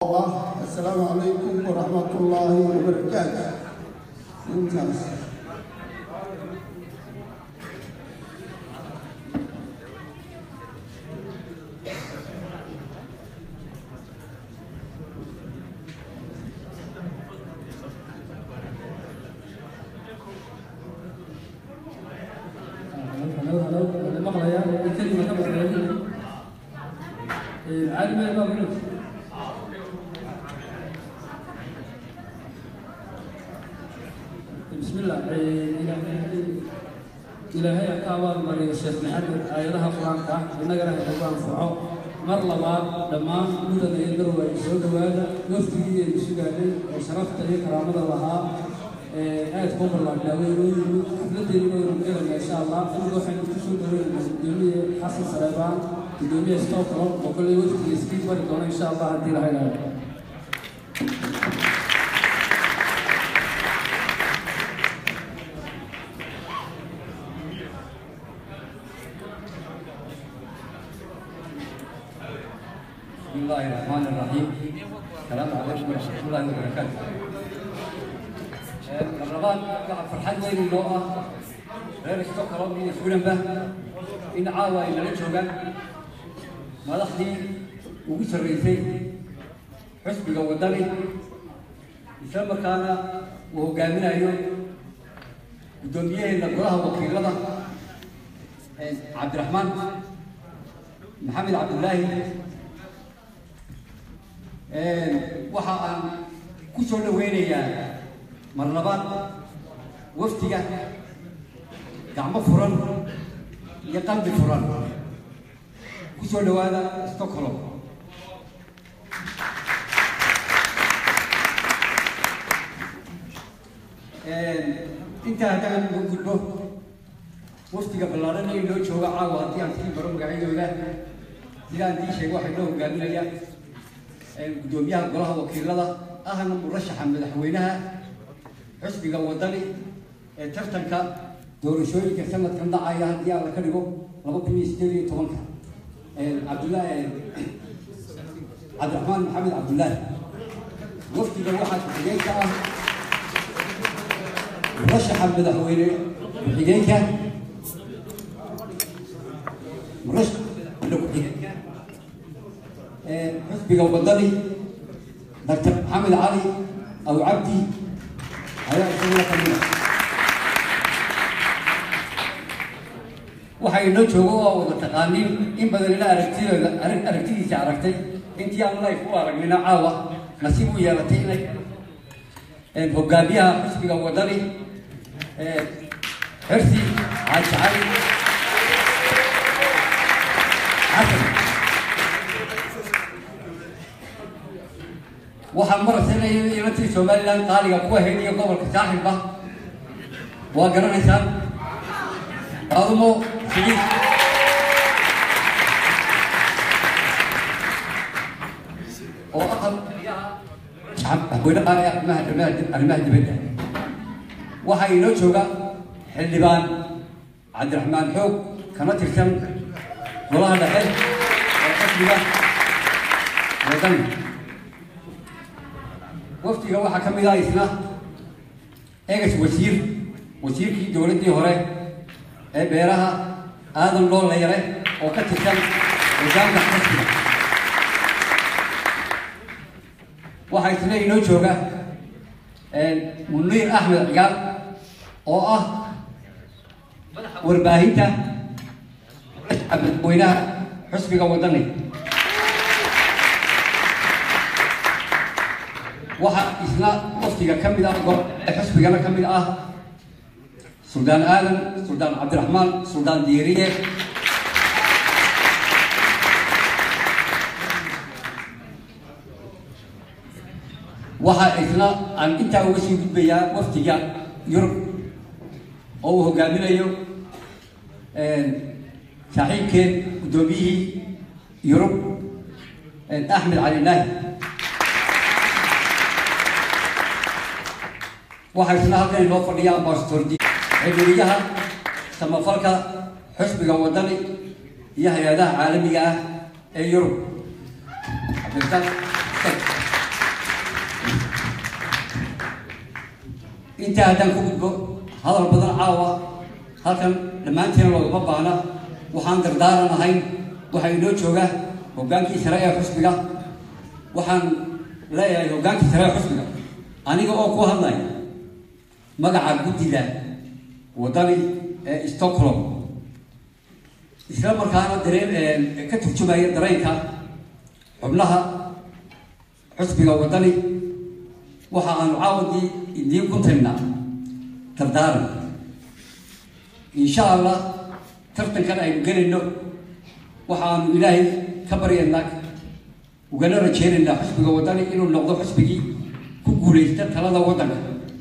السلام عليكم ورحمة الله وبركاته ممتاز هلو هلو هلو مقلaya kelima ka maqlayo cali meel baa minut بسم الله ilaahay ha ka abaalmariyo sheekh maxamed aayadaha qur-aanka ah innagana ha nagu anfaco mar labaad dhammaan mudana iyo garow ay soo dhowaada wafdigii aynu sugaanay oo sharafta iyo karaamada lahaa aad ku ballaadhaaway inoo yimid xafladeennina waynu gelayna insha allah aniga waxaynu ku soo dhaweynaa gudoomiye xasan saleebaan gudoomiye stockholm oo kolley wafdiga iskiin bari doona insha allah haddii laha ilaado بسم الله الرحمن الرحيم السلام عليكم ورحمة الله وبركاته الرمضان قاعد فرحان وين اللوءة غير استقرا من يسولن به إن عاوى إن رجوغا ما لحدي وقيس الرئيسي حسب ودني يسمى كان وهو قامنا اليوم قدوميه إن قراها وكيلنا عبد الرحمن محمد عبد الله waxa aan ku soo dhaweynayaa mar labaad waftiga gacmo furan iyo qalbi furan ku soo dhawaada stockholm intaa haddaan uga gudbo waftiga ballaaran ee loo jooga caawa haddii aan sii baro magacyadooda sidaan dii sheegay waxay noo hogaaminaya gudoomiyaha golaha wakiilada ahna murashaxa madaxweynaha xisbiga wadani ee tartanka doorashooyinka sanadkan dhacaya haddii alla ka dhigo laba kun iyo sideed iyo tobanka cabdullaahi cabdiraxmaan maxamed cabdullaahi wafdiga waxaa ku-xigeenka ah murashaxa madaxweyne ku-xigeenka murashaxa ku-xigeenka xisbiga wadani doctor maxamed cali aw cabdi ayaa isaguna kamida waxay inoo joogo oo wada taqaaniin in badan ila aragtidooda aragtidiisa aragtay intii aan life u aragnina caawa nasiib u yeelatay inay hogaamiyaha xisbiga wadani xirsi xaaji cali xasan waxaan marasanaya inatii somalilan qaaliga ku ahayd iyo gobolka saaxilba waa garanaysaan adumo sigiid oo aqal madaxweyne qaali arrimaha arrimaha dibadda waxaa inoo jooga xildhibaan cabdiraxmaan xoog kana tirsan golaha dhexe oo qasbiga wadani waftiga waxaa ka mid ah isna egas wasiir wasiirkii dowladdii hore ee beeraha aadan loo leere oo ka tirsan hogaanka xisbiga waxaa isna inoo jooga muniir axmed cigaal oo ah warbaahinta madaxweynaha xisbiga wadani waxaa isna waftiga ka mid ah xisbigana ka mid ah suldaan aadan suldaan cabdiraxmaan suldaan diiriye waxaa isna aan intaa uga sii gudbayaa waftiga yurub oo uu hogaaminayo saaxiibkeen guddoomiyihii yurub axmed cali naahi waxaa isna halkan inoo fadhiya ambassador xidhiiriyaha samafalka xisbiga wadani iyo hay-adaha caalamiga ah ee yurub cabdirasaaq intaa haddaan ku gudbo hadal badan caawa halkan dhammaanteena loogama baana waxaan dardaaran ahayn waxaa inoo jooga hoggaankii sare ee xusbiga waxaan leeyahay hoggaankii sare ee xusbiga aniga oo ku hadlaya magaca guddida waddani ee stockholm isla markaana dareen ka turjumaya dareenka xubnaha xusbiga waddani waxa aanu caawadii idiin ku tagnaa dardaaran insha allah tartankan aynu gelayno waxaanu ilaahay ka baryaynaa ugana rajeynaynaa xusbiga waddani inuu noqdo xusbigii ku guulaysta talada waddanka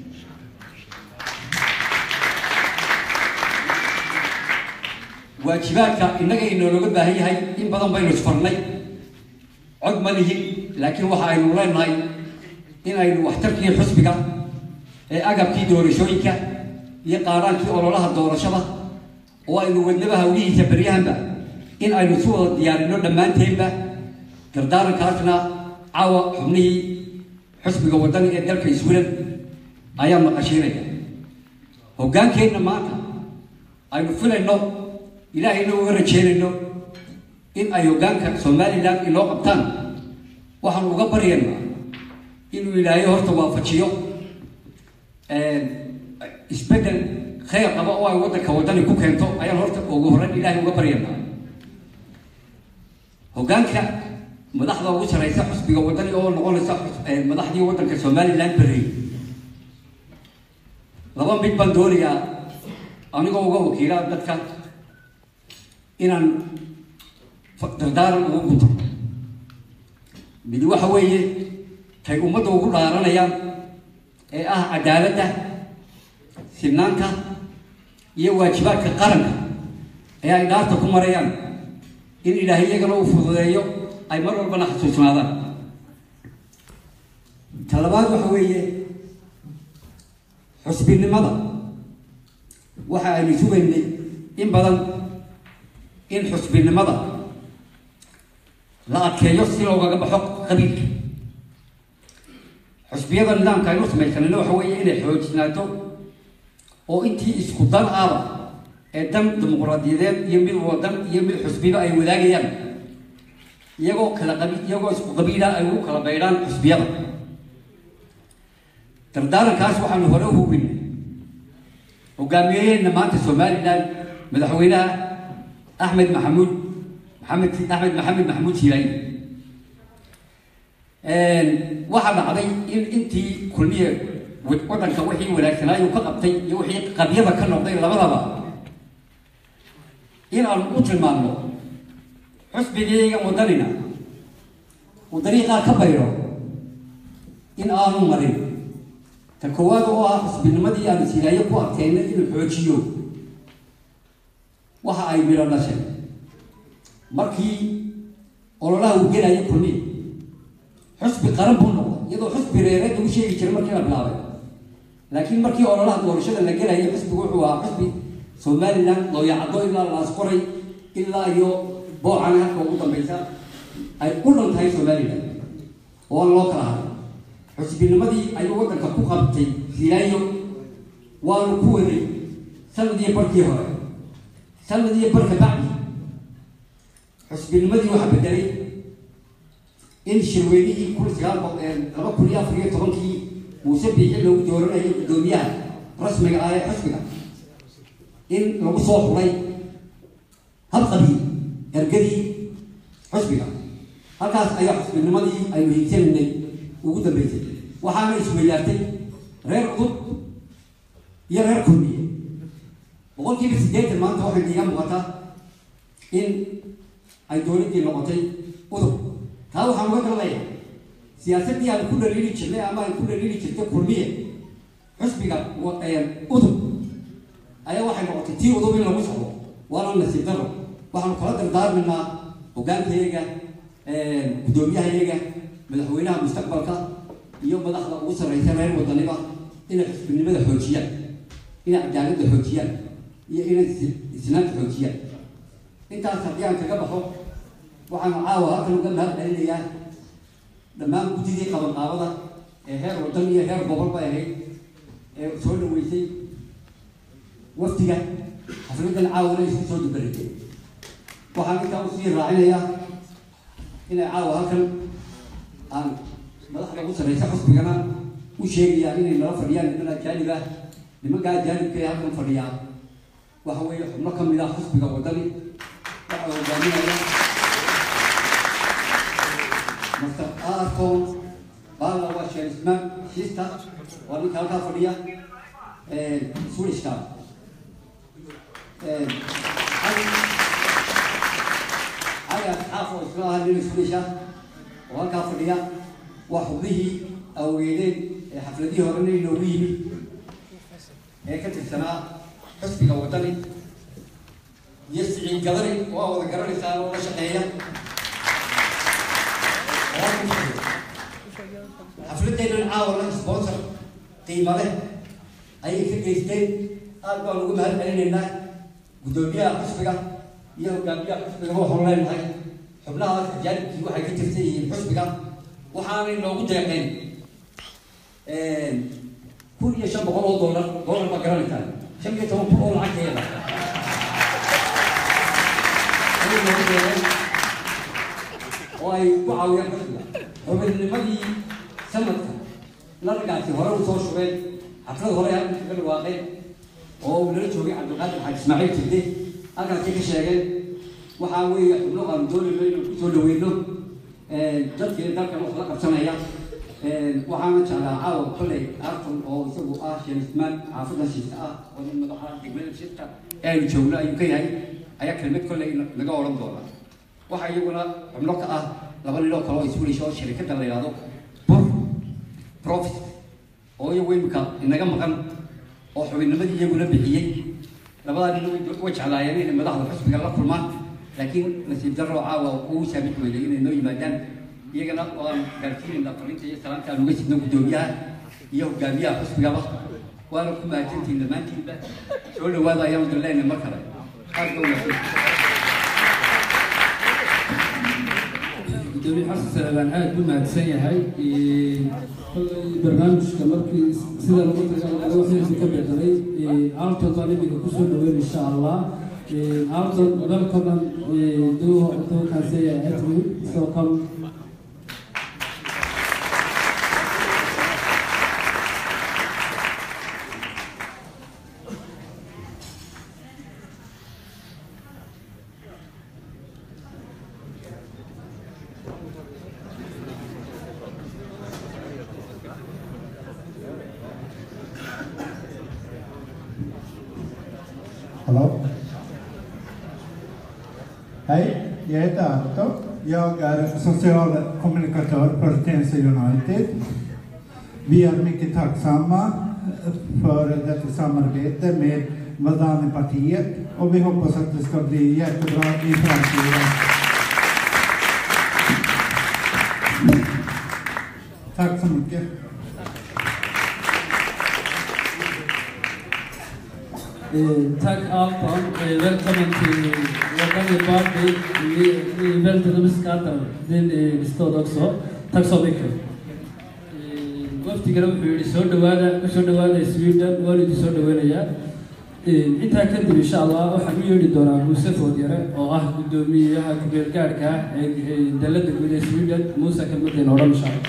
waajibaadka innaga inoologa baahan yahay in badan baynu isfarnay cod ma lihin laakiin waxa aynu leenahay in aynu waxtarkii xusbiga ee agabkii doorashooyinka iyo qaaraankii ololaha doorashada oo aynu wadnaba hawlihiisa beryahanba in aynu si wada diyaarino dhammaanteenba dardaarankaasna caawa xubnihii xusbiga waddani ee dalka iswilan ayaa maqashiinaya hoggaankeenna maanta aynu filayno ilaahayna uga rajeynayno in ay hoggaanka somalilan inoo qabtaan waxaanu uga baryaynaa inuu ilaahay horta waafajiyo isbeddel khayr qaba oo ay waddanka waddani ku keento ayaan horta ugu horreyn ilaahay uga baryaynaa hoggaanka madaxda ugu saraysa xusbiga waddani oo noqonaysa madaxdii waddanka somalilan berrey laba mid baan doonayaa anigoo uga wakiila dadka inaan dardaaran ugu gunto mid waxa weeye tay ummadda ugu dhaaranayaan ee ah cadaaladda sibnaanta iyo waajibaadka qaranka ee ay dhaarta ku marayaan in ilaahay iyagana uu fududeeyo ay mar walbana xasuusnaadaan talabaad waxa weeye xusbinimada waxa aynu sugaynay in badan in xusbinimada la adkeeyo si loogaga baxo qabiilka xusbiyada nidaamka aynu samaysanayno waxa weeye inay xoojisnaato oo intii isku dan ahba ee dan dimuqraadiyadeed iyo mid wadan iyo mid xusbiba ay wadaagayaan iyagoo kala qabi iyagoo isku qabiila ay ugu kala baydhaan xusbiyada dardaarankaas waxaanu hore u hubinay hogaamiyeyeenna maanta somalilan madaxweynaha axmed maxamuud maxamed axmed maxamed maxamuud siilaayi waxaa dhacday in intii kulmiye waddanka wixii wanaagsanaayu ka qabtay iyo wixii qabyada ka noqday labadaba in aanu u tilmaamno xusbigayga waddanina uu dariiqaa ka bayro in aanu marin ta koowaad oo ah xusbinimadii aanu silaayo ku adkeynay inuu xoojiyo waxa ay midho dhashay markii ololaha uu gelaya kulmiye xusbi qaran buu noqday iyadoo xusbi reereed lagu sheegi jiray markii la bilaabay laakiin markii ololaha doorashada la gelaya xusbigu wuxuu ahaa xusbi somalilan looyacaddo ilaa laasqoray ilaa iyo boocan halka ugu dambaysa ay u dhan tahay somalilan oo aan loo kala haray xusbinimadii ayuu waddanka ku qabtay silaayo waanu ku waday sanadii barkii hore sanadii barka bacdi xusbinimadii waxaa bedelay in shirweynihii kun sagaal laba kun iyo afar iyo tobankii muuse biixi loogu dooranayo guddoomiyaha rasmiga ah ee xusbiga in lagu soo xulay hal qabiil ergadii xusbiga halkaas ayaa xusbinimadii aynu higsanaynay ugu dambeysay waxaana isweydaartay reer cudub iyo reer kulmiye boqolkiiba siddeetan maanta waxay iiga muuqataa in ay dowladdii noqotay udub taa waxaan uga galnaya siyaasaddii aan ku dhaliili jirnay ama ay ku dhaliili jirtay kulmiye xusbiga udub ayaa waxay noqotay tii udub in lagu socdo waana nasiib daro waxaanu kala dardaarmaynaa hogaankayaga guddoomiyahayaga madaxweynaha mustaqbalka iyo madaxda ugu sarreysa reer wadaniba inay xusbinimada xoojiyaan inay cadaaladda xoojiyaan iyo inay isnaanta xoojiyaan intaas haddii aan kaga baxo waxaanu caawa halkan uga mahad celinayaa dhammaan guddidii qabanqaabada ee heer waddan iyo heer gobol bay ahayd ee soo dhaweysay waftiga xafladan caawana isku soo dubaratay waxaan intaa usii raacinayaa inay caawa halkan aan madaxda ugu sarreysa xusbigana u sheegayaan inay nala fadhiyaan niman ajaanib ah nimankaa ajaanibka ee halkan fadhiyaa waxa weeye xubno ka mid ah xusbiga waddani waxaa hogaaminaya master arcon baala waa sheerismaan shista waa ninka halkaa fadhiya swedishka cali asxaaf oo isla aha nin swedish ah oo halkaa fadhiya waa xubnihii aweedeen ee xafladihii horena inoogu yimid ee ka tirsanaa xusbiga waddani iyo siciid gadari oo aa wada garanaysaa oo la shaqeeya xafladeennan caawana sponsor qiimo leh ayay ka geysteen aad baan ugu mahad celinaynaa guddoomiyaha xusbiga iyo hogaamiyaha xusbiga waxaanu leenahay xubnahaas ajaanibkii waxay ka tirsan yihiin xusbiga waxaanay noogu deeqeen kun iyo shan boqol oo doolar doolar ma garanaysaa shan iyo toban kun oo lacagteeda ayay noogu deeqeen oo ay ku caawiyaan xusbiga xubinnimadii sanadka laragaasi hore u soo shubeen xaflad hore halkan kaga dhawaaqeen oo uu nala joogay cabdilqaadir xaaj ismaaciil jirde halkaasay ka sheegeen waxaa weeye xubno aanu doonayno inaan kusoo dhaweyno dadkii dalkan wax la qabsanaya waxaana jeclaa caawa kolley arton oo isagu ah sheerismaan xaafadda shiista ah oo nin madaxa degmada shiista ee aynu joogno ayuu ka yahay ayaa kelmad kolley naga odhan doona waxaa iyaguna xubno ka ah laba nin oo kale oo iswelish oo shirikadda la yidhahdo bur profit oo iyagu imika inaga maqan oo xubinnimadii iyaguna bixiyey labadaa nin way jeclaayeen inay madaxda xusbiga la kulmaan laakiin nasiib darro caawa uu saamix weeyay inay noo yimaadaan iyagana waan gaarsiinayna fariinta iyo salaanta aan uga sidno guddoomiyaha iyo hogaamiyaha xusbigaba waana ku mahadsantihin dhammaantiinba soo dhawaada ayaanu dalleenay mar kale aad ba wanaagsan gudoomiye xasan sacdaan aad buu mahadsan yahay kollay barnaamijka markii sida lagu tagay waxaysu ka bedelay alton baan iminka kusoo dhaweyn insha allah alton welcome do do can say at me so come Hallå? Hej, jag heter Anton. Jag är social kommunikatör på Tensta United. Vi är mycket tacksamma för detta samarbete med Vadani-partiet och vi hoppas att det ska bli jättebra i framtiden. Tack så mycket. Tack Alton. Välkommen till Wadani Party. Ni ni är väldigt uppskattade. Din stad också. Tack så mycket. waftigana wuxuu yihi soo dhawaada usoo dhawaada sweden waana idin soo dhaweynayaa intaa kadib insha allah waxaan u yeedhi doonaa muuse foodyare oo ah guddoomiyaha ku-meel gaadhka ah ee dalada guud ee sweden muuse kelmadeen odhan insha allah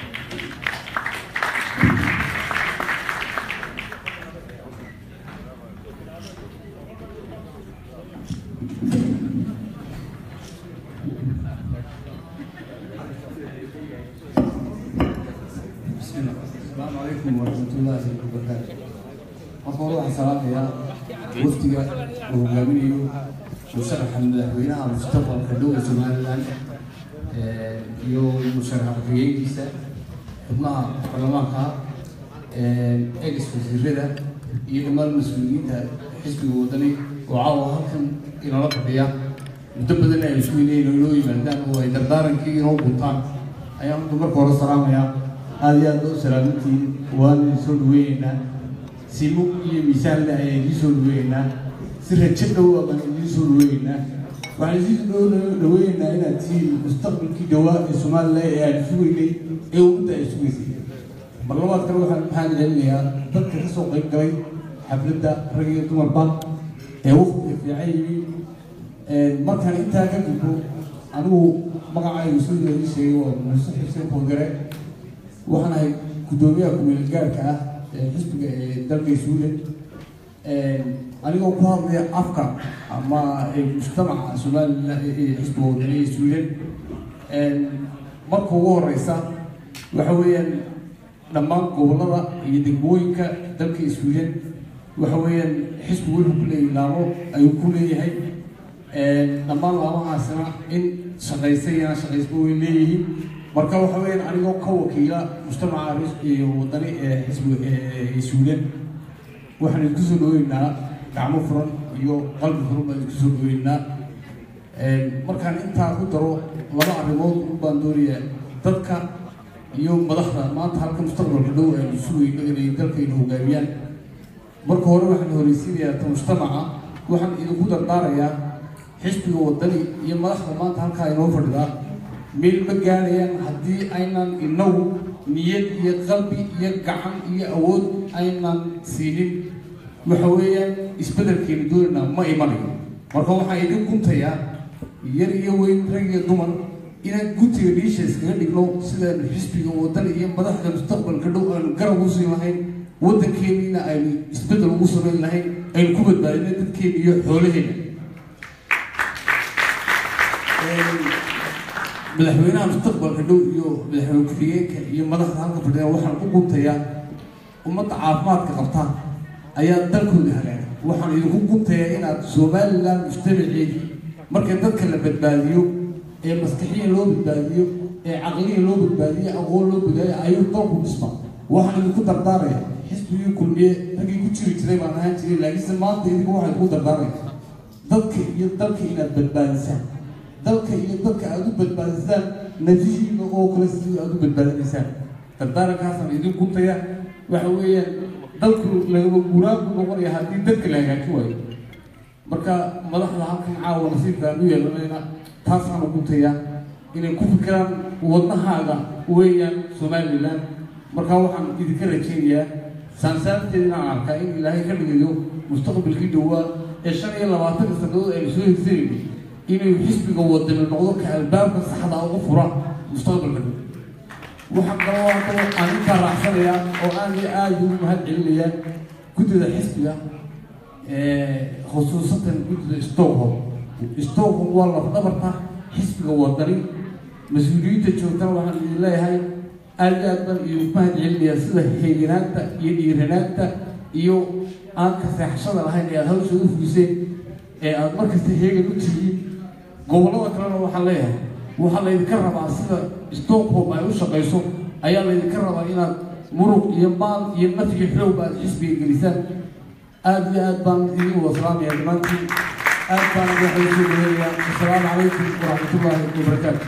السلام عليكم ورحمة الله وبركاته. أقول واحد سلام يا وفدك وهجامينيو مشرح مدحوينها مستقبل كدولة سوماليلاند iyo musharax ku-xigeenkiisa xubnaha baarlamaanka ex wasiirada iyo dhammaan mas-uuliyiinta xisbiga wadani oo caawa halkan inala fadhiya muddo badan ay isku inay inoo yimaadaan oo ay dardaarankii inoo guntaan ayaan horta marka hore salaamayaa aada iyo aada u salaamantihiin waan idin soo dhaweyneynaa si mug iyo miisaan leh ayaan idiin soo dhaweyneynaa si rajo dhow baan idiin soo dhaweyneynaa waxaan idiin dhow dhaweyneynaa inaad tihiin mustaqbalkii dhawaa ee somalilan ee aan sugeynay ee ummadda ay sugeysay mar labaad kale waxaan maxaan celinayaa dadka ka soo qayb galay xafladda rag iyo dumarba ee waqtiga fiican yihiin markaan intaa ka gudbo anigu magacaygu sida ii sheegay waa muuse xuseen koogare waxaan ahay guddoomiyaha kumeel gaarka ah ee xisbiga ee dalka suudan anigoo ku hadlaya afka ama mujtamaca somalilan ee xisbiga wadaniga suudan marka ugu horeysa waxa weeyaan dhammaan gobollada iyo degmooyinka dalka suudan waxa weeyaan xisbigu wuxuu ku leeyahay laamo ayuu ku leeyahay dhammaan laamahaasina in shaqaysa iyana shaqaysba way leeyihiin marka waxa weeyaan anigoo ka wakiila mujtamaca iyo wadani ee xisbiga ee suudan waxaan isku soo dhaweynaa gacmo furan iyo qalbi furan baan isku soo dhaweynaa markaan intaa ku daro laba arrimood u baan doonayaa dadka iyo madaxda maanta halka mustaqbalka dhow aynu sugayno inay dalkaynu hogaamiyaan marka hore waxaan horeysiinayaa ta mujtamaca waxaan idinku dardaarayaa xisbiga wadani iyo madaxda maanta halkaa inoo fadhidaa meel ma gaadhayaan haddii aynan inagu niyad iyo qalbi iyo gacan iyo awood aynan siinin waxa weeyaan isbedelkeenu doonaynaa ma imanayo marka waxaan idin guntayaa yar iyo weyn rag iyo dumar inaan guntiga dhiisha iskaga dhigno sidaanu xisbiga wadani iyo madaxda mustaqbalka dhow aanu garab u siin lahayn waddankeeniina aynu isbedel ugu samayn lahayn aynu ku badbaadina dadkeena iyo xoolaheena madaxweynaha mustaqbalka dhow iyo madaxweyne ku-xigeenka iyo madaxda halka fadhiya waxaan u guntayaa ummadda caafimaadka qabta ayaa dalkooda hagaaga waxaan idinku guntayaa inaad somalilan mujtamaceedii marka dadka la badbaadiyo ee maskaxiya loo badbaadiyo ee caqliya loo badbaadiyo aqoon loo badbaadiyo ayuu dalku dhisma waxaan idinku dardaaraya xisbigii kulmiye raggii ku jiri jiray baan ahaan jiray laakiinse maanta idinku waxaan idinku dardaaraya dadka iyo dalka inaad badbaadisaan dalka iyo dadka aada u badbaadisaan nafihiina oo kale sidii aada u badbaadinaysaan dardaarankaasaan idin guntaya waxa weeyaan dalku lagama guuraan buu noqonaya haddii dadka la hagaajin waayo marka madaxda halkan caawa nasiibka aan u yeelanayna taasaanu guntayaa inay ku fikiraan wadnahaaga weeyaan somalilan marka waxaan idinka rajeynayaa saansaarteeda inaan arkaa in ilaahay ka dhigayo mustaqbalkii dhowaa ee shan iyo labaatanka sanadood aynu soo hirsanayno inuu xisbiga wadani noqdo ka albaabka saxda ugu fura mustaqbalka dhow waxaan kaloo kaloo aan intaa raacsanayaa oo aad iyo aada ugu mahad celinayaa guddida xisbiga khusuusatan guddida stockholm stockholm waa lafdhabarta xisbiga wadani mas-uuliyiinta joogtana waxaan idin leeyahay aada iyo aad baan idinku mahad celinayaa sida heeganaanta iyo dhiiranaanta iyo aan ka seexashada lahayn ee aada hawsha u fugiseen ee aada markasta heegan u tihiin gobollada kalena waxaan leeyahay waxaa laydinka rabaa sida stockholm ay u shaqayso ayaa laydinka rabaa inaad muruq iyo maal iyo nafyi xoogba aad xisbiga gelisaan aada iyo aad baan idin wada salaamaya dhammaantiin aad baan waxay soo dhaweeyaa assalaamu calaykum waraxmatullaahi wabarakaatu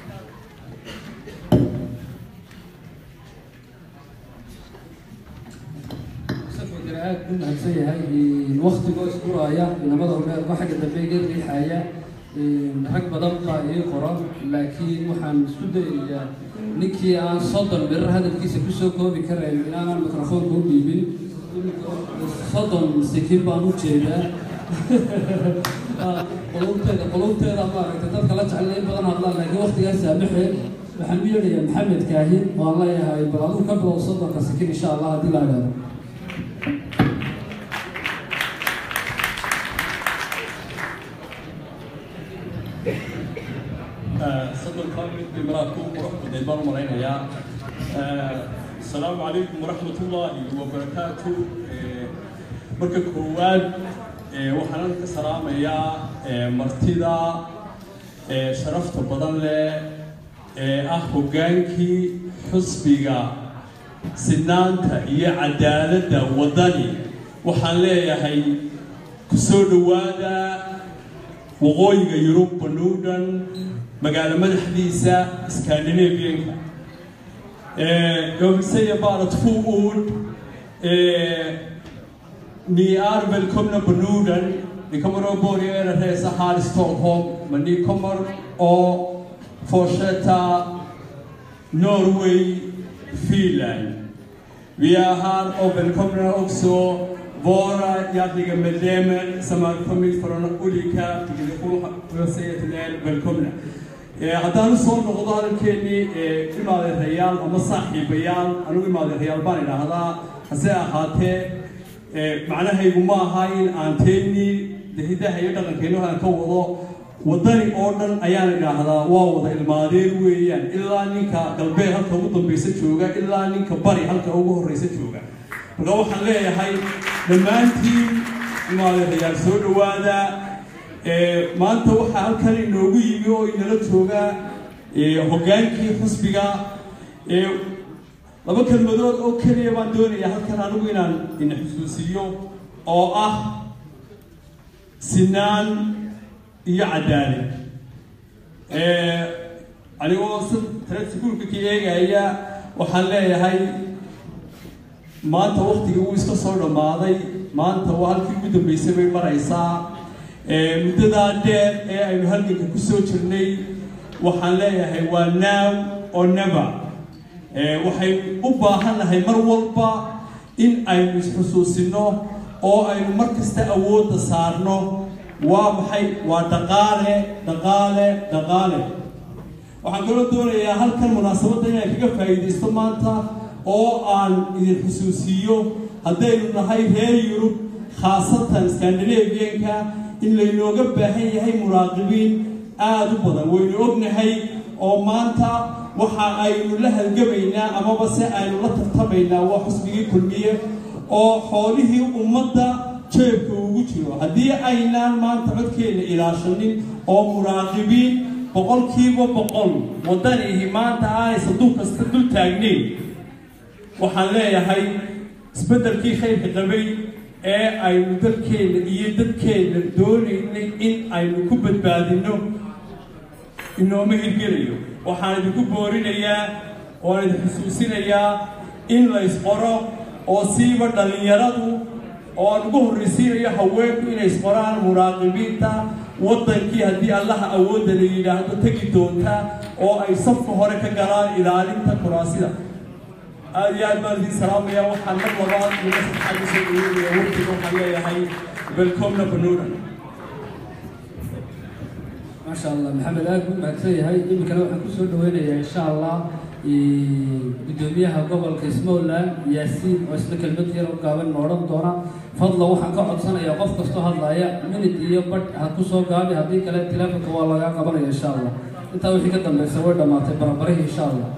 aad u mahadsan yahay waktigoo isguraaya inamada horeerba xagga dambe iga riixaya rag badan baa ii qoran laakiin waxaan isku dayayaa ninkii aan soddon birar hadalkiisa kusoo koobi karayn inaanaan mikrofoonka u dhiibin soddon sikin baan u jeedaa qulubteeda qulubteeda maaragtay dadka la jecel in badan hadlaan laakiin waktigaa saamaxeen waxaan u yeedhayaa maxamed kaahin waan leeyahay bal aduu ka bilow soddonka sikin insha allah haddii la idhaahdo صدق مid maraad ku qurux badneed baan u malaynayaa asalaamu calaykum waraxmat ullaahi wabarakaatu marka koowaad waxaan ka salaamayaa martida sharafta badan leh ee ah hoggaankii xusbiga sinaanta iyo cadaaladda waddani waxaan leeyahay ku soo dhowaada waqooyiga yurub banuudhan magaalo madaxdiisa scandinavianka jag vill säga bara två ord ni är välkomna på Norden ni kommer att börja er resa här i Stockholm men ni kommer att fortsätta Norway, Finland Vi är här och välkomnar också våra hjärtliga medlemmar som har kommit från olika delegationer. Jag säger till er välkomna. Eh, haddaan soo noqdo hadalkeennii ee imaadeerayaal ama saaxiibayaal anigu imaadeerayaal baan idhaahdaa hase ahaatee eh, macnahaygu ma aha in aan teennii hidaha iyo dhaqankeennu aan ka wado waddani oo dhan ayaan idhaahdaa waa wada ilmaadeer weeyaan ilaa ninka galbeed halka ugu dambaysa jooga ilaa ninka bari halka ugu horreysa jooga marka waxaan leeyahay dhammaantiin imaadeerayaal soo dhowaada Eh, maanta waxaa halkan inoogu yimi oo inala jooga eh, hoggaankii xusbiga Eh, laba kelmadood oo keliya baan doonayaa halkan anigu inaan ina xusuusiyo oo ah sinaan iyo cadaalad Eh, anigoo si tarasiguulka ka eegaya waxaan leeyahay maanta waktigii wuu iska soo dhammaaday maanta waa halkii ugu dambeysay bay maraysaa Eh, muddadaa dheer ee aynu halganka ku soo jirnay waxaan leeyahay waa now or never Eh, waxaynu u baahannahay mar walba in aynu isxusuusino oo aynu mar kasta awoodda saarno waa maxay waa dhaqaale dhaqaale dhaqaale waxaan kaloo doonayaa halkan munaasabadda inaan kaga faa'iidaysto maanta oo aan idin xusuusiiyo haddaynu nahay reer yurub khaasatan scandinavianka in laynooga baahan yahay muraaqibiin aada u badan waynu ognahay oo maanta waxa aynu la halgamaynaa amaba se aynu la tartamaynaa waa xusbigii kulmiye oo xoolihii ummadda jeebka ugu jiro haddii aynaan maanta codkeenna ilaashanin oo muraaqibiin boqolkiiba boqol waddanihi maanta aanay sanduuq kasta dul taagnayn waxaan leeyahay isbeddelkii khayrka qabay ee aynu dalkeenna iyo dadkeenna doonaynay in aynu ku badbaadinno inooma hirgelayo waxaan idinku boorinayaa waan idin xusuusinayaa in la isqoro oo siiba dhallinyaradu oo aan ugu horraysiinayo haweenku inay isqoraan muraaqibiinta waddankii haddii allaha awoodda la yidhaahdo tegi doonta oo ay safka hore ka galaan ilaalinta kuraasida aad iyo aad baan idiin salaamaya waxaan mar labaad iyo mar saddexaad usoo dhaweynaya waqtiga waxaan leeyahay welcomna banuuran maasha allah maxamed aad buu mahadsan yahay iminkana waxaan kusoo dhaweynayaa insha allah gudoomiyaha gobolka smowland yaasiin oo isna kelmad yar u gaaban ma odhan doona fadla waxaan ka codsanayaa qof kastoo hadlaya minid iyo badh ha kusoo gaabi haddii kale teleefonka waa lagaa qabanaya insha allah intaa wixii ka dambeysa way dhammaatay barabarihii insha allah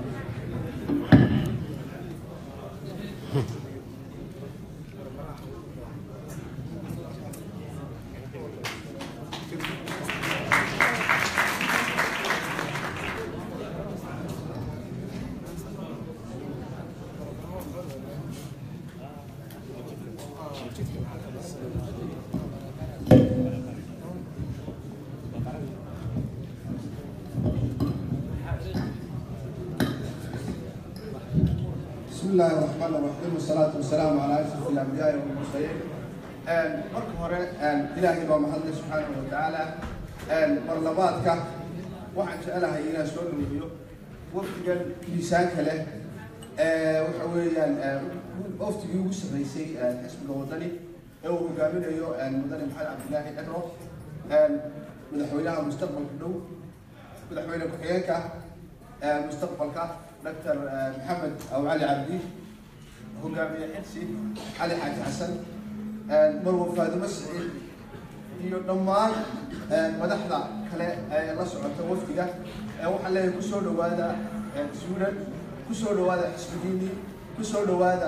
بسم الله الرحمن الرحيم والصلاة والسلام على أشرف الأنبياء والمرسلين. marka hore ilaahay baa mahadle subxaanahu wa tacaala barlamaadka waxaan jecelahay inaan soo dhaweeyo wafdigan miisaanka leh waxa weeyaan waftigii ugu sarreysay xisbiga wadani ee uu hogaaminayo mudane maxamed cabdilaahi dhagro madaxweynaha mustaqbalka dhow madaxweyne ku-xigeenka mustaqbalka دكتور محمد او علي عبدي hogaamiye xilsi cali xaaji xasan marwa faadimo siciid iyo dhammaan madaxda kale ee la socota wafdiga waxaan leeyahay kusoo dhawaada suudan kusoo dhawaada xisbigiini kusoo dhawaada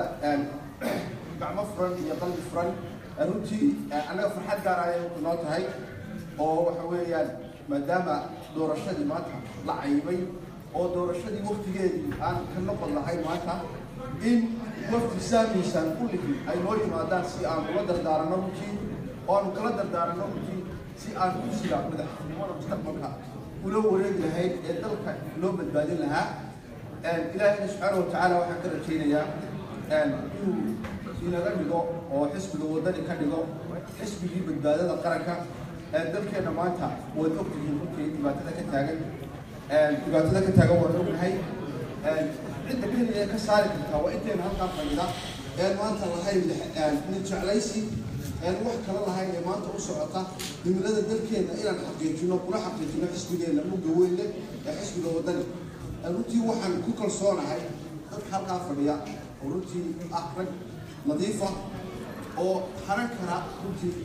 gacmo furan iyo qalbi furan runtii annaga farxad gaar ayay noo tahay oo waxa weeyaan maadaama doorashadii maanta la cayibay oo doorashadii waktigeedii aan ka noqon lahayn maanta in wafti saamiisaan kulligii ay noo yimaadaan si aan ula dardaaranno runtii oo aanu kala dardaaranno runtii si aan kursiga madaxtinimada mustaqbalka ula wareegi lahayn ee dalka loo badbaadin lahaa ilaahayna subxaana wa tacaala waxaan ka rajaynayaa inuu inaga dhigo oo xisbiga wadani ka dhigo xisbigii badbaadada qaranka dalkeenna maanta waad ogtihiin runtii dhibaatada ka taagan dhibaatada ka taagan waan ognahay cidda keliya ee ka saari kartaa waa intayna halkaa fadhida een maanta lahayn nin jeclaysi een wax kala lahayn ee maanta u socota himilada dalkeena inaan xaqiijino kula xaqiijino xisbigeena mugga weyn leh ee xisbiga wadani runtii waxaan ku kalsoonahay dadka halkaa fadhiya oo runtii ah rag nadiifa oo haran kara runtii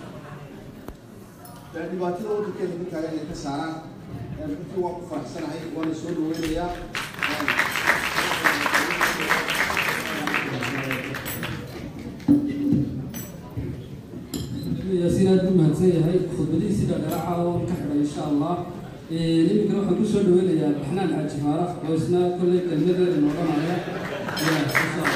dhibaatada waddankeena ku taagan inay ka saaraan runtii waan ku faraxsanahay waana soo dhaweynayaa yaasiin aad u mahadsan yahay khudbadihiisi dhadharaca oo ka xidhay insha allah iminkana waxaan ku soo dhaweynayaa baxnaan xaaji maaraf oo isna kolley kelmadeeda noodhanaya insha allah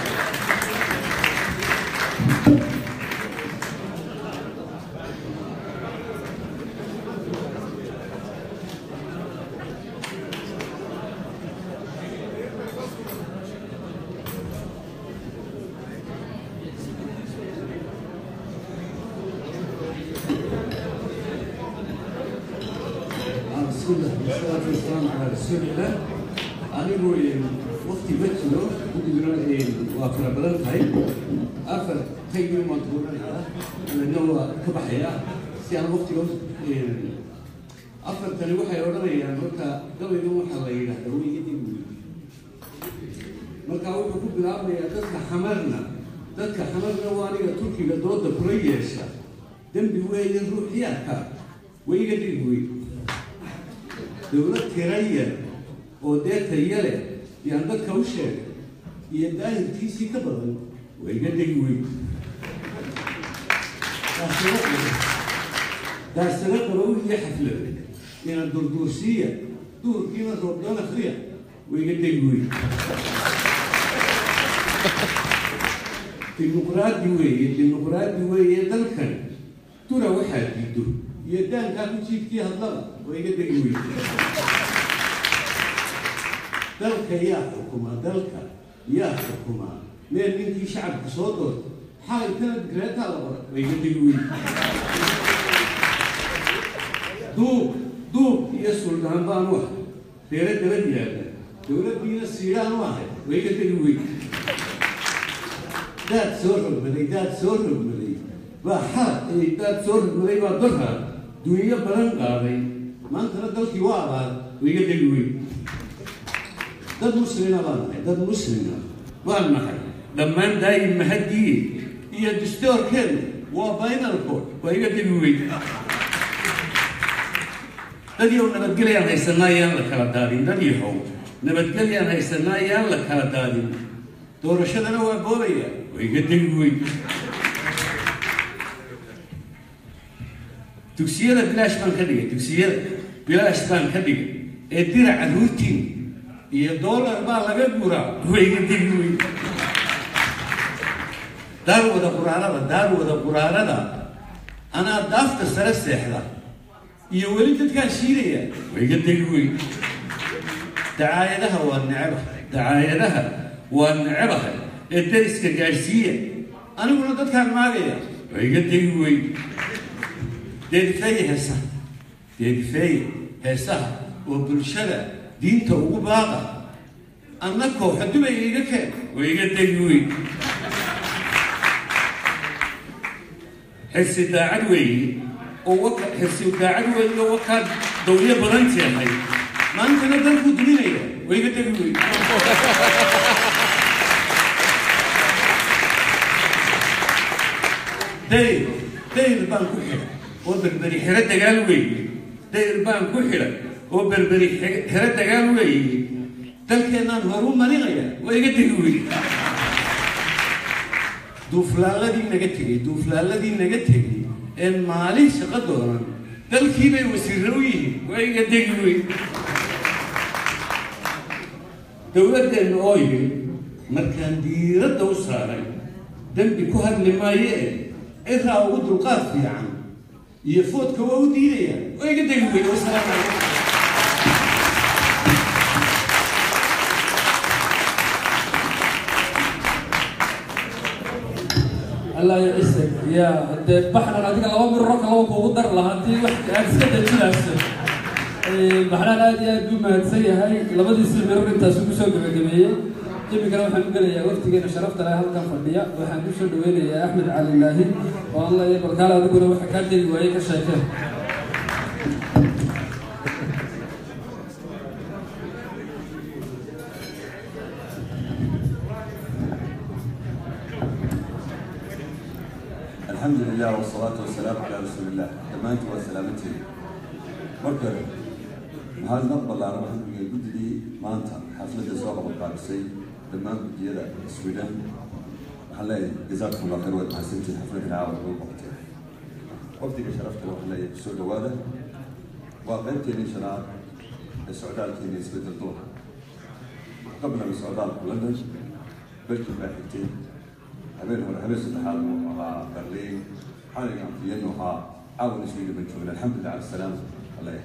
بسم الله والصلاة والسلام على رسول الله anigu waqti ma jiro guddiguna waa fara badan tahay afar taygii maan tuuranayaa anagna waa ka baxayaa si aan waqtiga afartani waxay odhanayaan marka gabaygan waxaa la yidhahdaa weyigadii weydi marka wuxuu ku bilaabayaa dadka xamarna dadka xamarna waa aniga turkiga dooda kula yeesha dembi weeye ruuxiyaadka weygadii weydi dowlad tiraya oo dee taya leh yaan dadka u sheegay iyo daahirkiisii ka badan waa iga dhegi weyn daasano qabow iyo xaflad inaan durduursiiya duhurkiina roobdoon akriya waa iga dhegi weyn dimuqraadi weeye dimuqraadi weeye dalkan dura waxaa diido iyo daankaa ku jiifkii hadlaba waa iga dhegi weyn dalka yaa xukuma dalka yaa xukuma meel ninkii shacabka soo doorta xalaytana digreetaa la qora waa iga dhegi weyn duub duub iyo suldaan baan u ahay reere dabad yaalla dowladdiina siidhaan u ahay waa iga dhegi weyn daad soo rogmaday daad soo rogmaday baa xalad daad soo rogmaday baa dorhaa dunyo badan qaaday maantana dalkii waa abaar waa iga dhegi weyn dad muslima baan nahay dad muslima baan nahay dhammaan daa'im mahadiye iyo distoorkeenu waa final court waa iga dhegi weyn dad yow nabadgelyaan haysanaa yaan la kala daadin dad yahow nabadgelyaan haysanaa yaan la kala daadin doorashadana waa boobaya waa iga dhegi weyn dugsiyada bilaash baan ka dhigay dugsiyada bilaash baan ka dhigay ee diraca ruutiin iyo doolar baa laga guraa wayga degi weyn daar wada quraarada daar wada quraarada anaa daafta sare seexda iyo weli dadkaa shiidaya wayga degi weyn dacaayadaha waa necebahay dacaayadaha waa necebahay ee dariska gaadhsiiya aniguna dadkaan maagaya wayga degi weyn deedifeeye heesaha deedifeeye heesaha oo bulshada diinta ugu baaqa anna kooxa dubay iga keen waa iga degi weyn xirsi daacad weeye oo waka xirsi daacad weeye oo wakaa dawliyo badan jeexay maantana dalkuu duminaya waa iga degi weyn dayr dayr baan ku xidhay oo berberi xero dagaal weeye dayr baan ku xidhay oo berberi xero dagaal weeye dalkeennaan horu marinaya waa iga degi weyn duuflaaladii naga tegey duuflaaladii naga tegey een maalin shaqo doonan dalkii bay wasiirro u yihiin waa iga degi weyn dowladdeenna oo yidhi markaan diiradda u saaray dembi ku hadli maayee ciraa ugu dulqaad fiican iyo foodka waa u diidaya waa iga degi weyn wasalaamu calaykum allah ya isag ya dee baxnan adiga laba mirro kalaba kuugu dar lahaa haddii wax aad iska dajinayso baxnaan aad iyo aad buu mahadsan yahay labadiisii mirro intaasuu kusoo gabagabeeyey iminkana waxaan u gelayaa waftigeena sharafta leh halkan fadhiya waxaan ku soo dhaweynayaa axmed cali laahi oo aan leeyahay balkaal adiguna waxa kaa tegi waayey ka sheekeen الحمد لله والصلاة والسلام على رسول الله دمانت وسلامتي مركب هذا نقبل على واحد من الجد دي ما أنت حفلة سواء بالقادسي دمان بديرة السويدان حلاي جزاكم الله خير وتحسنتي حفلة العاود والوقت وقتك شرفت لو حلاي سود هذا وقيمتي لي شراب السعودال كيني سبيت الدور قبل من السعودال لندن بلكي باحثتين habeen hore habeen saddexaad uu ahaa berliin xaligan fiyanu ahaa caawan iswiida ban joogna alxamdulilah cala salaam ale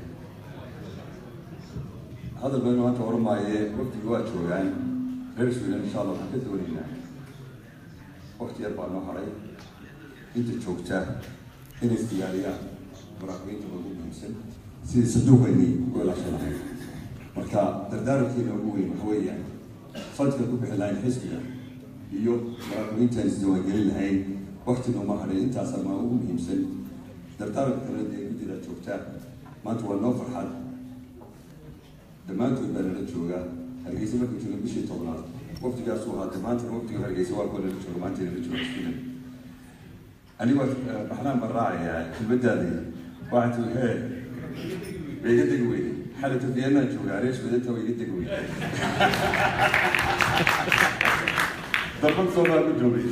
hadal baynu maanta oramaaye waqtigi waa joogaan reer sweden insha allah waxaan ka doonaynaa waqti yar baa noo haray inta joogta inay isdiyaariyaan muraaqibiinta ugu muhiimsan sidii saduuqaynay ugu ilaashanahay marka dardaarankeena ugu weyn waxa weeyaan fadka ku bixi lahayn xisbiga iyo muraaqibiintaan isdiiwaangelin lahayn waktina uma hadhay intaas ama ugu muhiimsan dardaaranka kale dee guddida joogtaa maanta waa noo farxad dhammaantood baa nala jooga hargeysa markuu jooga bishii tobnaad waqtigaasuu ahaa maanta waqtiga hargeysa waa kuwa nala jooga maanta nala jooga sweden anigoo baxnaan baan raacayaa kelmadaadii waxaa tii hee way iga degi weyday xalata vienaan joogaa reer swedenta way iga degi weyday dalban soomaa ku joogay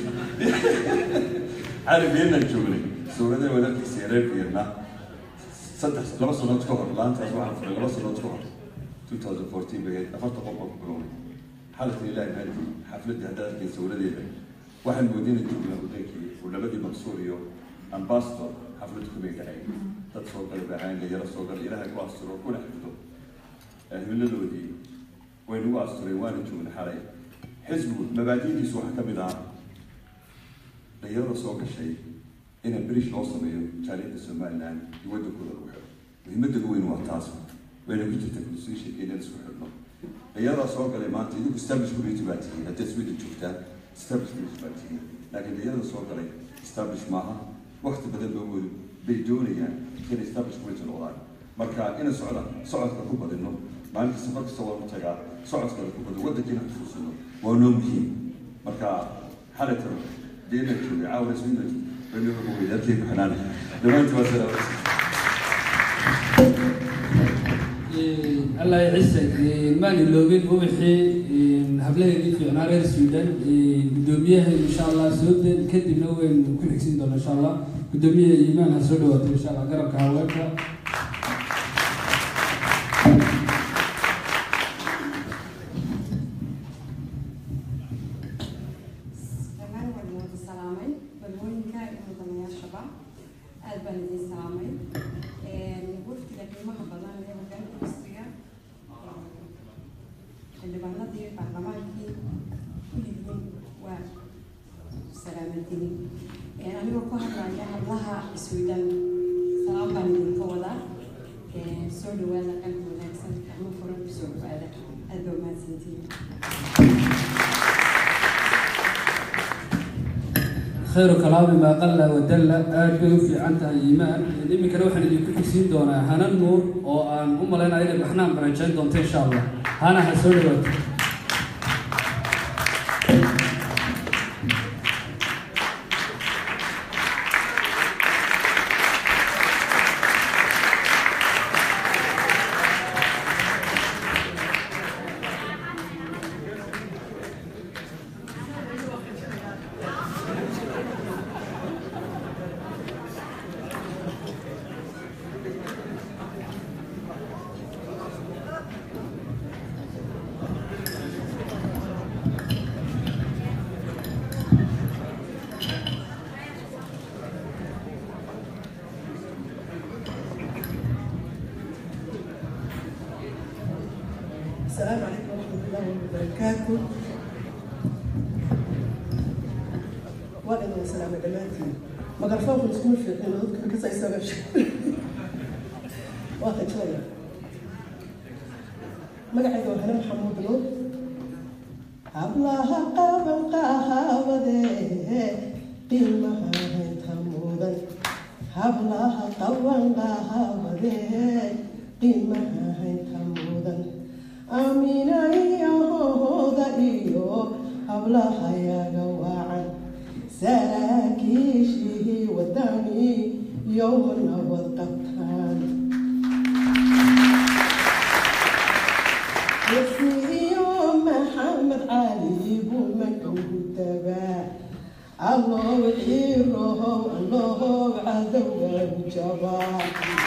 cali vienaan joognay suuradee walaalkiisa reer vienna saddex laba sanood ka hor laantaas waxaan furay laba sanood ka hor 2014 bay ahayd afarta qof oo ku bilownay xalalka ilaahi maadi xafladii hadda arkay sawiradeeda waxaan moodinay joognaa wadankii uu labadii maqsuur iyo ambassador xaflad kumay dhacay dad soo galay baahaan yaro soo galay ilaahay ku asturo kuna xifdo himiladoodii way nagu astureen waana joognay xalay xisbigu mabaadi'diisu waxaa ka mid ah dhalinyarada soo gashay in british loo sameeyo jaaliyadda somaliland iyo waddankooda lagu xiro muhiimadda ugu weyn waa taas wayna ku jirta constitution inaan isku xidhno dhalinyaradaa soo galay maanta idinku establish community baa tihiin haddaad sweden joogtaan establish community baa tihiin laakiin dhalinyarada soo galay establish maaha wakti badan ba weli bay doonayaan inay establish community noqdaan marka ina socda socodka ku badino maalinta safar kasta waanu tagaa socodkada ku badin waddankiina xusuusino waa noo muhiim marka xalatan deena joogay caawna sweden baynu ugu weyday halkay ku xidhaan dhammaantii waa salaamay allah ciise maan iloobin ubaxii hablaheedii fiicnaa reer sweden guddoomiyaha insha allah soo deen kadibna waynu ku xigsin doona insha allah guddoomiyaha iimaan ha soo dhawaato insha allah garabka haweenka dhammaan waan wada salaamay balwooyinka iyo mudanayaashaba aad baan idin salaamay waftiga qiimaha badan ee hogaanka misriga xildhibaanadii baarlamaankii kulligiin waa salaamadini anigoo ku hadlaya hadlaha isweydan salaam baan idinka wadaa soo dhawaada qalbi wanaagsan gacmo furan kusoo dhawaada aad baa mahadsantihiin khayru kalaami maa qalla wadalla aad bay u fiican tahay iimaan iminkana waxaan idinku xigsiin doonaa hanan nuur oo aan u malaynayo inay baxnaan barajayn doonto insha allah hana ha soo dhawaato السلام عليكم ورحمة الله وبركاته وعليكم السلام دمانتي مقرفوكم تكون في حين كسا يسوي شيء واخد شوية مقعد وهنا محمود نور hablaha qaban qahabadee qiimaha haynta mudan hablaha qaban qahabadee qiimaha haynta mudan aamina iyo hooda iyo hablahayaga wacan saraakiishihii wadani yowma nabad qabtaan iyo maxamed cali buu makugu tabaa allow xiirohow allow cadowgan jabaa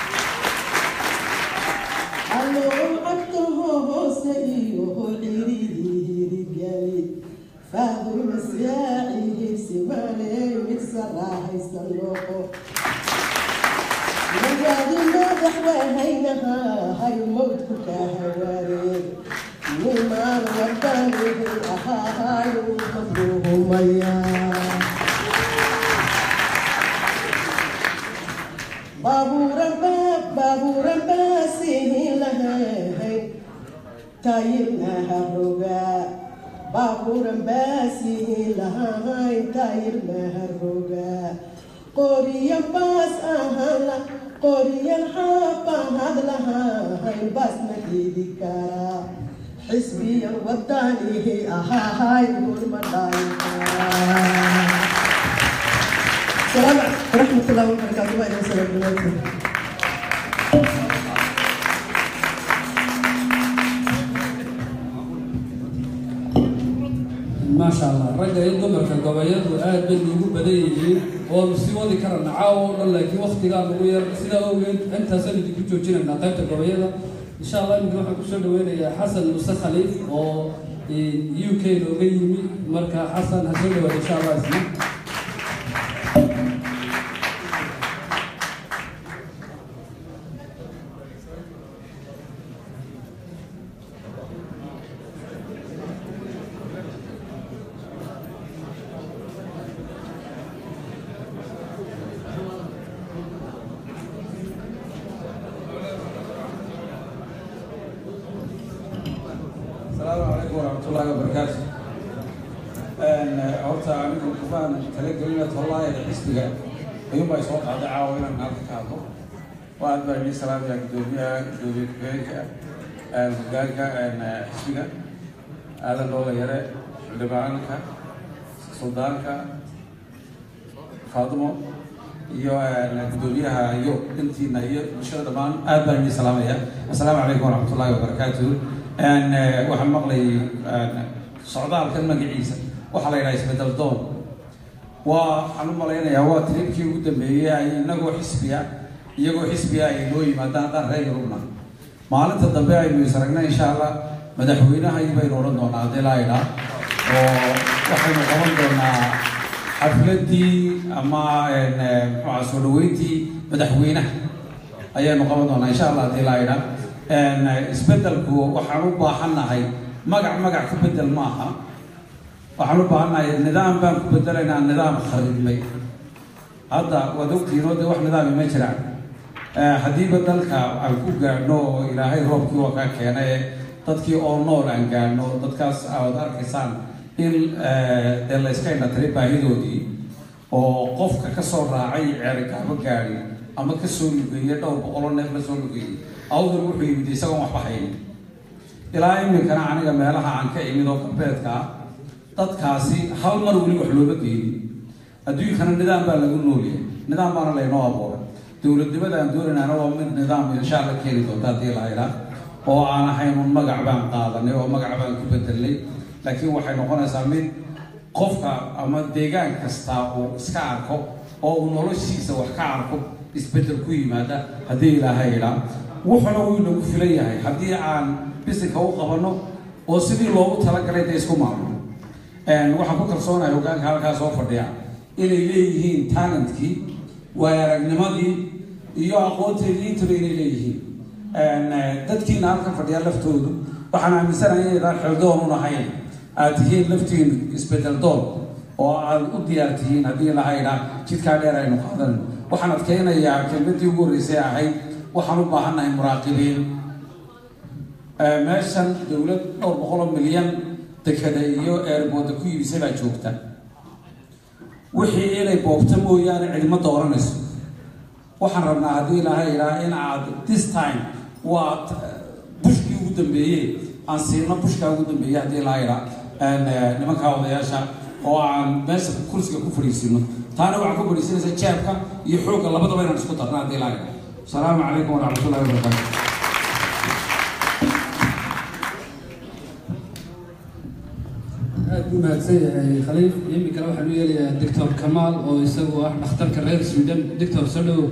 allow cabtaho hoose iyo ciriirigeli faaduma siyaacihi simale mid sarahaysan noqo magaadi madaxwahaynahay mowdku ka hawaareen nimaan wadanihi ahaahayu mafruhumaya baabuuran baab baabuuran baasihin lahahay tayirna harogaa baabuuran baasihin lahahay tayirna harogaa qoriyan baas ahaan qoriyan xaabahad lahahay baasna hidi karaa xisbiyan wadanihi ahaahay gurma dhaaykaa السلام عليكم ورحمة الله وبركاته وإلى السلام عليكم maasha allah ragga iyo dumarka gobolladu aad bay ugu badan yihiin oonu sii wadi karana caawa oo dhan laakiin waktigaa nagu yar sidaa awgeed intaasaan idinku joojinaynaa qaybta gobollada insha allah iminka waxaan kusoo dhaweynayaa xasan muse khaliif oo u k nooga yimi marka xasan ha soo dhawaada insha allah isna السلام عليكم ورحمة الله وبركاته. horta anigu kufaan talagelina tollaaya xisbiga ayuunbaa isoo qaaday caawa inaan halka ka hadlo waa aad baa idin salaamaya gudoomiyaha gudoomiye ku-xigeenka hogaanka xisbiga aadan dhoola yare xildhibaanka suldaanka faadimo iyo gudoomiyaha iyo intiina iyo bulshada dhammaan aad baan idin salaamaya assalaamu calaykum waraxmat ullahi wabarakaatu waxaan maqlay socdaalkan magaciisa waxaa la yidhaha isbedel doon waa waxaan u malaynayaa waa tribkii ugu dambeeyey ay inagoo xisbiya iyagoo xisbiya ay noo yimaadaan haddaan reer yurubna maalinta dambe aynu is aragnay insha allah madaxweynahay baynu odhan doonaa haddii laa idhaa oo waxaynu qaban doonaa xafladii ama muxuuha soo dhaweyntii madaxweynaha ayaynu qaban doonaa insha allah haddii laa idhaa isbedelku waxaan u baahannahay magac magac ku bedel maaha waxaan u baahannahay nidaam baan ku bedelaynaa nidaam kharibmay hadda waad ogtihiinoo dee wax nidaami ma jiraan haddiiba dalka aan ku gaadhno oo ilaahay roobkii waa kaa keenay dadkii oo nool aan gaadhno dadkaas aad arkaysaan in dee la iska indhatiray baahidoodii oo qofka ka soo raacay ceerigaabo gaadhi ama ka soo lugeeye dhowr boqoloo neef la soo lugeeyey awdal wuxuu yimid isagoon waxba haynin ilaa iminkana aniga meelaha aan ka imid oo galbeedka ah dadkaasi hal mar weli wax looma geynin adduunkana nidaam baa lagu noolyahay nidaam baana laynoo abuuray dowladnimada aan doonaynaana waa mid nidaam insha alla keeni doonta haddii la idhaa oo aan ahayn un magac baan qaadanay oo magac baan ku bedelnay laakiin waxay noqonaysaa mid qofka ama deegaan kasta uu iska arko oo uu noloshiisa wax ka arko isbedel ku yimaada haddii ilaahay idhaa wuxuna uu inagu filan yahay haddii aan bisinka u qabanno oo sidii loogu talagalay dee isku maamulno waxaan ku kalsoonahay hogaanka halkaa soo fadhiya inay leeyihiin talentkii waayaragnimadii iyo aqoonteedii intaba inay leeyihiin dadkiina halkan fadhiya laftoodu waxaan aaminsanahay inaydaan xildoon un ahayn aad tihiin laftiin isbedel doon oo aad u diyaar tihiin haddii lahaydha jidkaa dheer aynu qaadan waxaan adkeynayaa kelmadii ugu horreysay ahayd waxaan u baahannahay muraaqibiin meeshan dowlad dhowr boqoloo milyan dekada iyo eerbooda ku iibisay baa joogta wixii inay boobto mooyaane cidima dooranayso waxaan rabnaa haddii ilaahay ilaa in aad this time waa bushkii ugu dambeeyey aan siino bushkaa ugu dambeeyey haddii ilaa ilaa nimankaa odayaasha oo aan meesha kursiga ku fadhiisino taana waxaan ku fadhiisinaysa jeebka iyo xoogga labadaba inaan isku darna haddii ilaa ilaa asalaamu calaykum waraxmatullahi wabarakaatu aad buu mahadsan yahay khaliif iminkana waxaan u yeelayaa doctor kamaal oo isagu ah dhakhtarka reer sweden doctor soo dhowow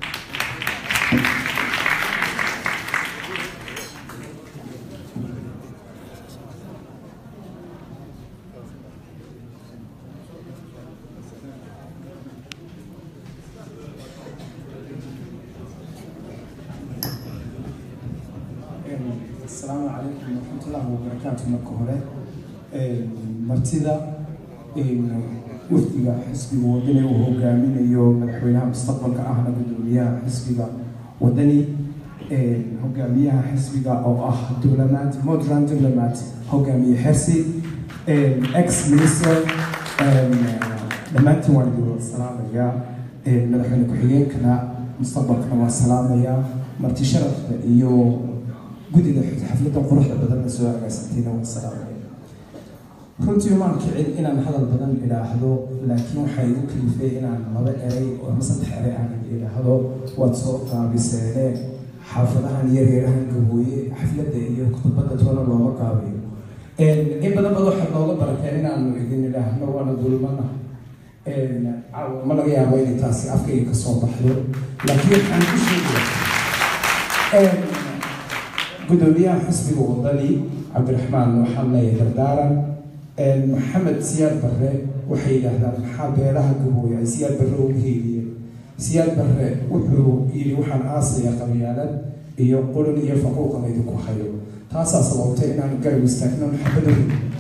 asalaamu calaykum waraxmatullaahi wabarakaatu marka hore martida wafdiga xisbiga wadani uu hogaaminayo madaxweynaha mustaqbalka ahna gudoomiyaha xisbiga wadani hogaamiyaha xisbiga oo ah diplomat modern diplomat hogaamiye xersi ex minister dhammaantiin waan idin wada salaamayaa madaxweyne ku-xigeenkana mustaqbalkana waan salaamayaa marti sharafka iyo guddiga xafladda quruxda badanna soo agaasantayna waan salaamaya runtii maan kicin inaan hadal badan idhaahdo laakiin waxaa igu kalifay inaan laba eray ama saddex eray aan idhaahdo waad soo qaabiseene xaafadahan iyo reerahan gabooye xafladda iyo khudbadda toona looma qaabiyo in badan bad waxaad nooga barateen inaanu idin idhaahno waana dulmana ma laga yaabo inay taasi afkayga kasoo baxdo laakiin waxaan ku sheegaya gudoomiyaha xisbiga wadani cabdiraxmaan waxaan leeyahay dardaaran maxamed siyaad barre waxay yidhaahdaan maxaa beelaha gabooye ay siyaad barre ugu heeliyeen siyaad barre wuxuu yidhi waxaan aasaya qabyaalad iyo qulin iyo faquuqan idinku hayo taasaa sababtay inaan garab istaagno maxabada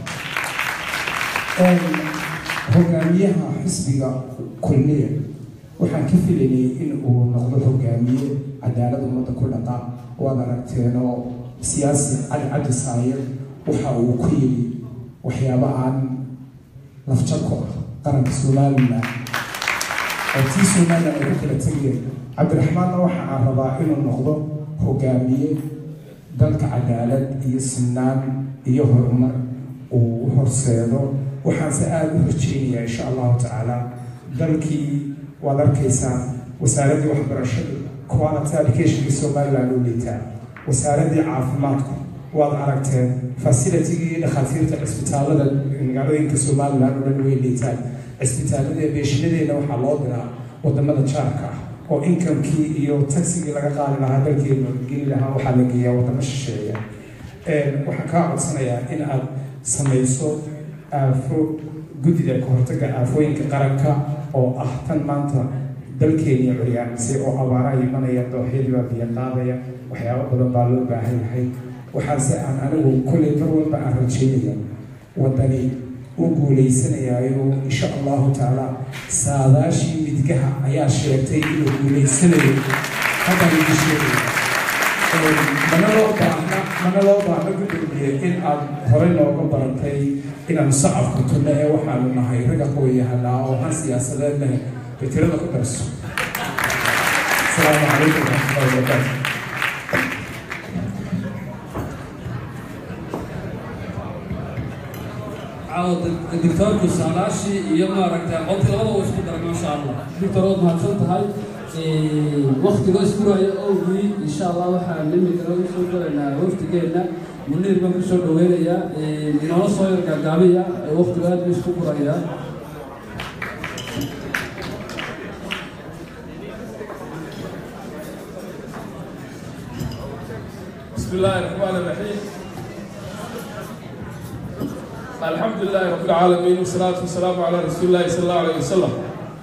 hogaamiyaha xisbiga kulmiya waxaan ka filanayay in uu noqdo hogaamiye cadaalad ummadda ku dhaqa waad aragteenoo siyaasi cali cabdi saayir waxa uu ku yidhi waxyaabo aan lafjab ku ah qaranka somalilan oo tii somalilan ay ku kala tegeen cabdiraxmaanna waxa aan rabaa inuu noqdo hogaamiye dalka cadaalad iyo sinaan iyo horumar uu horseedo waxaanse aada u rajeynayaa insha allahu tacaala dalkii waad arkaysaan wasaaraddii waxbarashada quality educationkii somaliland u liitaa wasaaraddii caafimaadku waad aragteen facilitigii dhakhaatiirta cisbitaalada magaalooyinka somaliland oo dhan way liitaan cisbitaalada beeshinadeena waxaa loo diraa wadamada jaarka ah oo inkamkii iyo tagsigii laga qaadi lahaa dalkeena geli lahaa waxaa la geeyaa wadamo shisheeya waxaan kaa codsanayaa in aad samayso aafo guddida kahortaga aafooyinka qaranka oo ah tan maanta dalkeeniya curyaamisay oo abaaraha imanaya dooxyadii baa biyo qaadaya waxyaabo badan baa loo baahan yahay waxaase aan anigu kolley mar walba aan rajeynaya waddani u guuleysanayaayo insha allahu tacaala saadaashii midgaha ayaa sheegtay inuu guuleysanayo haddaan idin sheegaya mana loo baahna mana loo baahna gudoomiye in aad horey nooga barantay inaanu sacabku tunno ee waxaanu nahay ragga qooyahanaa oo han siyaasadeed leh fikirada ku darso asalaamu calaykum waraxmatullahi wabarakaatu dictoorku saalaashii iyo maaragta qolkii labada uu isku daray maasha allah dictor waad mahadsan tahay waktigoo iskuraayo owgii insha allah waxaan imikana usoo galaynaa waftigeenna muniir baan kusoo dhaweynayaa inoola soo yar gaagaabiya waktigu aad buu isku gurayaa بسم الله الرحمن الرحيم الحمد لله رب العالمين والصلاة والسلام على رسول الله صلى الله عليه وسلم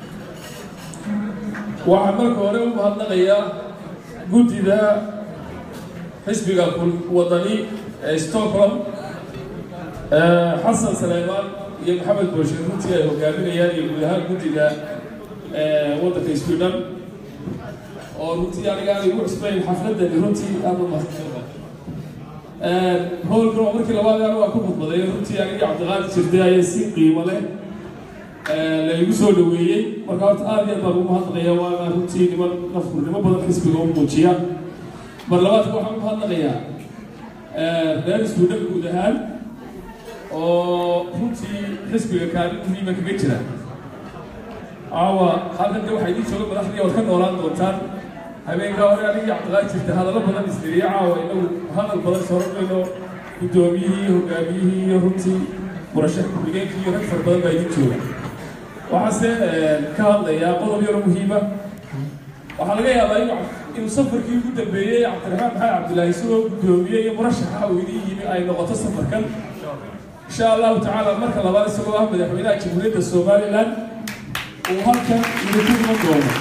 waxaan marka hore u mahadnaqayaa guddida xisbiga wadani ee stockholm xasan saleymaan iyo maxamed booshin runtii ay hogaaminayaan iyo guud ahaan guddida waddanka sweden oo runtii aniga aan igu cusbayn xafladani runtii aad u mahadsantahay howlkan oo markii labaad anu waa ku khudbaday runtii anigii cabdiqaadir jirday ayaa si qiimo leh la igu soo dhaweeyey marka horta aad iyo aad baan ugu mahadnaqaya waana runtii niman nafkurnimo badan xisbiga u muujiya mar labaadka waxaan u mahadnaqayaa reer iskuudhan guud ahaan oo runtii xisbiga kaalin muhiima kaga jira caawa halkan de waxaa idiin jooga madaxdii ood ka noolaan doontaan habeenkaa hore anigii cabdiqaadir jirta hadallo badan isdiriya caawa inagu hadal badan soronayno guddoomiyihii hogaamiyihii iyo runtii murashax ku-xigeenkii iyo rag fara badan baa idiin jooga waxaase ka hadlayaa qodob yaro muhiima waxaa laga yaabaa inuu inuu safarkii ugu dambeeyey cabdiraxmaan maxamed cabdilaahi isagoo guddoomiye iyo murashaxa uu idin yimi ay noqoto safarkan insha allahu tacaala marka labaad isagoo ah madaxweynaha jamhuuriyadda somaliland uu halkan idinku iman doono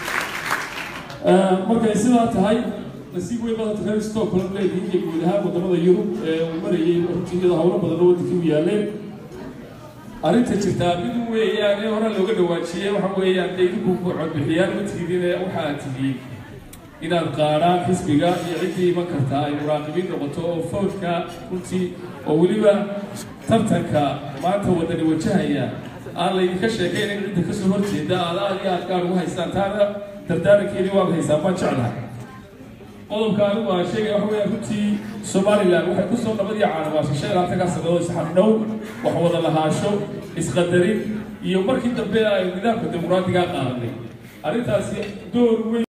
markay sidaa tahay nasiib weyn badan reer stockholm leedihiin iyo guud ahaan wadamada yurub ee uu marayay runtii iyadoo howlo badan oo wadankii u yaaleen arrinta jirtaa mid weeyaan ee hore looga dhawaajiyey waxa weeyaan dee idinku codbixiyaan ma tiidin ee waxa aad tihiin inaad qaadhaan xisbiga iyo ciddii iman kartaa ay muraaqibiin noqoto oo fawdka runtii oo weliba tartanka maanta wadani wajahaya aan laydinka sheekayn in cidda kasoo horjeeda aad aad iyo aad gaar ugu haystaan taana dardaarankeedii waad haysaan baan jeclahay qodobka anigu aan sheegaya waxa weeyaan runtii somaliland waxay ku soo nabad iyo caanabaashay shan iyo labaatankaa sannadood isxardhow wax wada lahaasho isqadarin iyo markii dambe ay nidaamka dimuqraadigaa qaadanay arrintaasi door weyn